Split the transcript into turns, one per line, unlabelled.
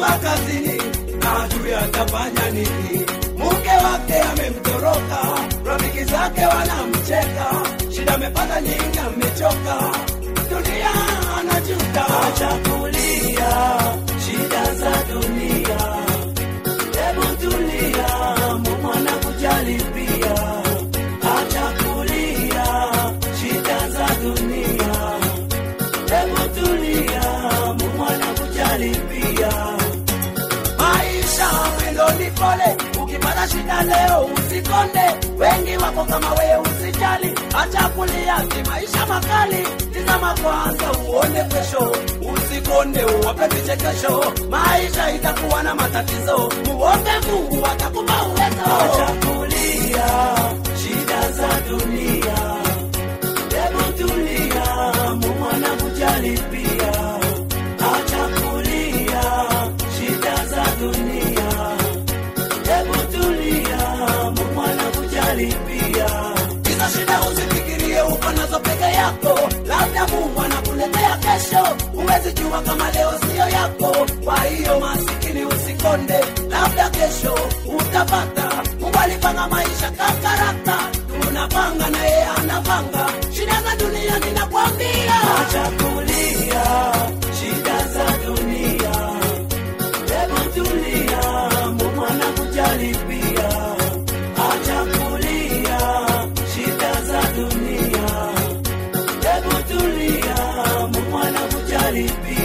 ametoka kazini na ajui atafanya nini. Mke wake amemtoroka, rafiki zake wanamcheka, shida amepata nyingi, amechoka, dunia anajuta. Acha kulia shida za dunia, hebu tulia, Mungu anakujali pia. Acha kulia shida za dunia, hebu tulia, Mungu anakujali pia. Maisha mwendo ni pole, ukipata shida leo usikonde. Wengi wako kama wewe, usijali, acha kulia, si maisha makali. Tizama kwanza uone kesho, usikonde, uwape vichekesho. Maisha itakuwa na matatizo, muombe Mungu atakupa uwezo. Acha kulia shida za dunia, hebu tulia, Mungu anakujali pia. Acha kulia shida za dunia, hebu tulia, Mungu anakujali pia. Hizo shida usifikirie uko nazo peke yako, labda Mungu anakuletea kesho. Huwezi jua kama leo siyo yako, kwa hiyo masikini usikonde, labda kesho utapata. Mungu alipanga maisha kakarata, tunapanga na yeye anapanga. Shida za dunia ninakwambia, acha kulia shida za dunia Hebu tulia, Mungu anakujali pia. Acha kulia shida za dunia. Hebu tulia, Mungu anakujali pia.